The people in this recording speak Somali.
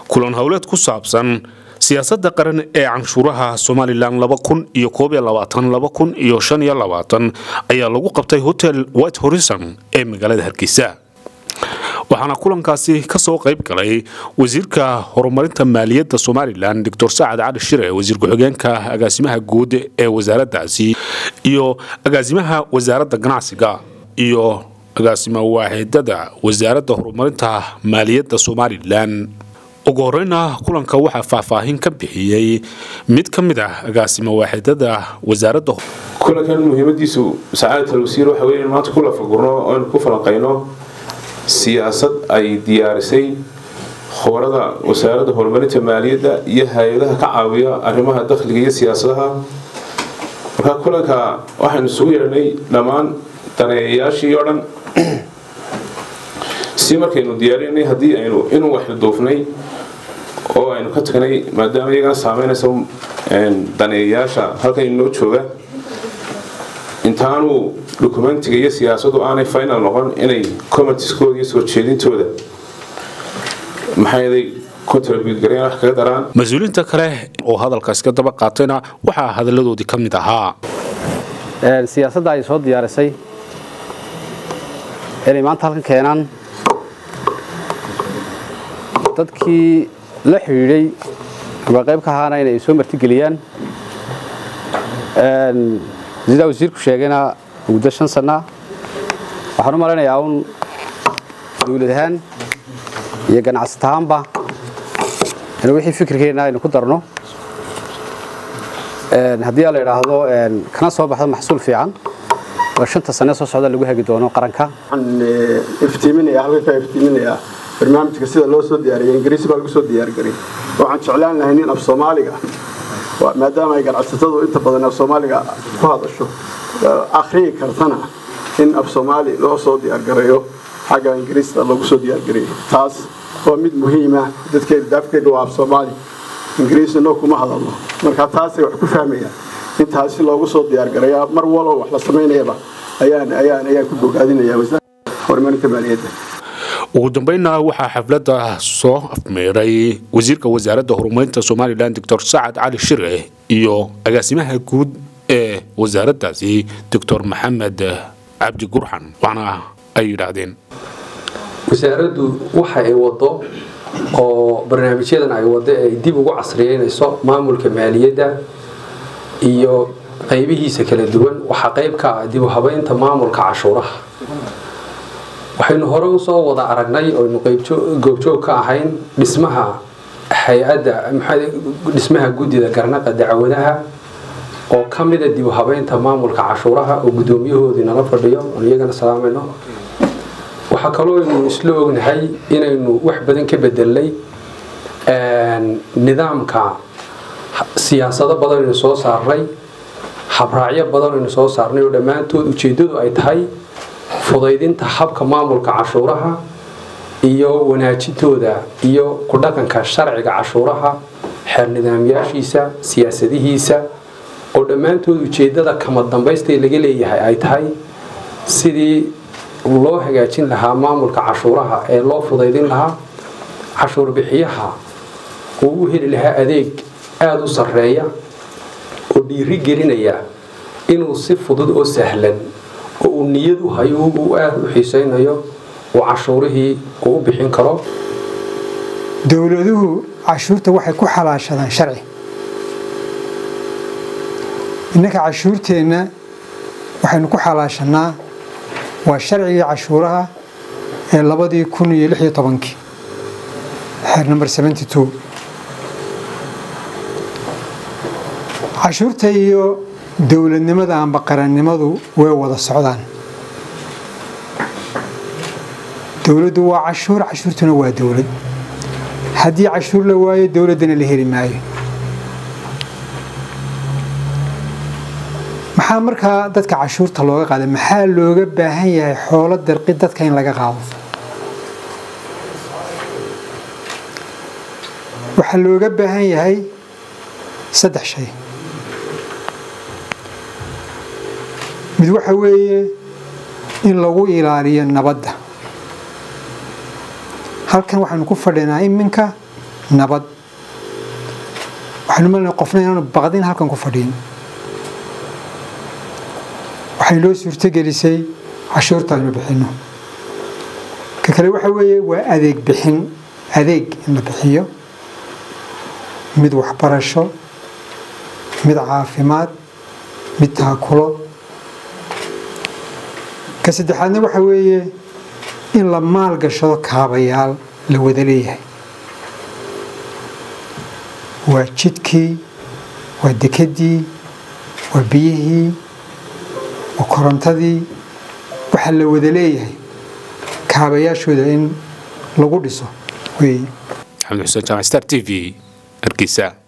kulan howleed ku saabsan siyaasadda qaran ee canshuuraha somalilan ayaa lagu qabtay hotel white horizon ee magaalada hargeysa waxaana kulankaasi kasoo qayb galay wasiirka horumarinta maaliyadda somalilan doctor sacad cali shire wasiir ku-xigeenka agaasimaha guud ee wasaaraddaasi iyo agaasimaha wasaaradda ganacsiga iyo agaasima waaxidada wasaaradda horumarinta maaliyadda somalilan ugu horeyna kulanka waxaa faahfaahin ka bixiyey mid ka mid ah agaasima waaxidada wasaaradda kulankan muhiimadiisu sacaadat alwasiir waxa wey in maanta ku lafagurno oo aynu ku falanqayno siyaasad ay diyaarisay khubarada wasaaradda horumarinta maaliyadda iyo hay-adaha ka caawiya arrimaha dakhliga iyo siyaasadaha marka kulanka waxaynu isugu yeedhnay dhammaan daneeyayaashii oo dhan si markaynu diyaarinay haddii aynu inuu waxduufnay oo aynu ka tagnay maadaama iyagana saameynaysa daneeyayaasha halkan inoo jooga intaanu dokumentiga iyo siyaasadu aanay final noqon inay commentiskooda iyo soo jeedintooda maxaaday contribute gareen wax kaga daraan mas-uuliyiinta kale oo hadalkaas ka daba qaatayna waxaa hadalladoodii ka mid ahaa siyaasadda ay soo diyaarisay inay maanta halkan keenaan dadkii la xidhiidhay ama qayb ka ahaana inay soo martigeliyaan sidaa wasiirku sheegayna muddo shan sana waxaan u malaynayaa un dawlad ahaan iyo ganacsat ahaanba in wixii fikirkeenna aynu ku darno haddii la idhaahdo kana soo baxdo maxsuul fiican oo shanta sane soo socda lagu hagi doono qaranka waxaan iftiiminayaa halka ka iftiiminayaa barnaamijka sida loo soo diyaariyay ingiriisi baa lagu soo diyaargariyay waxaan jeclaan lahay nin af soomaaliga maadaama ay ganacsatadu inta badan af soomaaliga ku hadasho akhriyi kartana in af soomaali loo soo diyaargareeyo xagga ingiriista lagu soo diyaargariyay taas waa mid muhiima dadkeeda daafkeeda waa af soomaali ingiriisino kuma hadalno marka taasay wax ku fahmayaan in taasi loogu soo diyaargareeya mar walba wax la samaynayaba ayaan ayaan ayaan ku bogaadinaya wasaaradda horumarinta maaliyadda ugu dambeynna waxaa xafladda soo afmeeray wasiirka wasaaradda horumarinta somalilan doctor sacad cali shire iyo agaasimaha guud ee wasaaraddaasi doctor maxamed cabdi gurxan waxna ay yidhaahdeen wasaaraddu waxa ay wado oo barnaamijyadan ay wado ay dib ugu casriyeynayso maamulka maaliyadda iyo qaybihiisa kala duwan waxaa qayb ka ah dib u habeynta maamulka cashuuraha waxaynu hore usoo wada aragnay oynu goobjoog ka ahayn dhismaha hay-adda dhismaha guddida garnaqa dacwadaha oo ka mida dib u habeynta maamulka cashuuraha oo guddoomiyahoodii nala fadhiyo oon iyagana salaamayno waxaa kaloo aynu isla ognahay inaynu wax badan ka bedelnay nidaamka siyaasado badan aynu soo saarnay habraacyo badan aynu soo saarnay oo dhammaantood ujeeddadu ay tahay fudaydinta habka maamulka cashuuraha iyo wanaajintooda iyo ku dhaqanka sharciga cashuuraha xeer nidaamyaashiisa siyaasadihiisa oo dhammaantood ujeeddada kama dambaysta laga leeyahay ay tahay sidii loo hagaajin lahaa maamulka cashuuraha ee loo fudaydin lahaa cashuur bixiyaha uu u heli lahaa adeeg aada u sarreeya oo dhiiri gelinaya inuu si fudud oo sahlan oo uu niyad u hayo uu aada u xiisaynayo uu cashuurihii uu u bixin karo dowladuhu cashuurta waxay ku xalaashadaan sharci innanka cashuurteenna waxaynu ku xalaashanaa waa sharcigii cashuuraha ee labadii kun iyo lix iyo tobankii xeer number seventy two cashuurta iyo dowladnimada amba qarannimadu way wada socdaan dowladdu waa cashuur cashuurtuna waa dowlad haddii cashuur la waayo dowladdana la heli maayo maxaa markaa dadka cashuurta looga qaada maxaa looga baahan yahay xoolo darqi dadka in laga qaado waxaa looga baahan yahay saddex shay mid waxa weeye in lagu ilaaliyo nabadda halkan waxaanu ku fadhinaa iminka nabad waxaynu malinaa qofna inaanu baqdin halkan ku fadhiin waxay noo suurtogelisay cashuurta aynu bixinno ka kale waxa weeye waa adeeg bixin adeeg in la bixiyo mid waxbarasho mid caafimaad mid taakulo ka saddexaadna waxa weeye in la maalgashado kaabayaal la wada leeyahay waa jidkii waa dekedii waa biyihii waa korontadii waxaa la wada leeyahay kaabayaashooda in lagu dhiso weeye xamed xuseen jaamac star t v hargeysa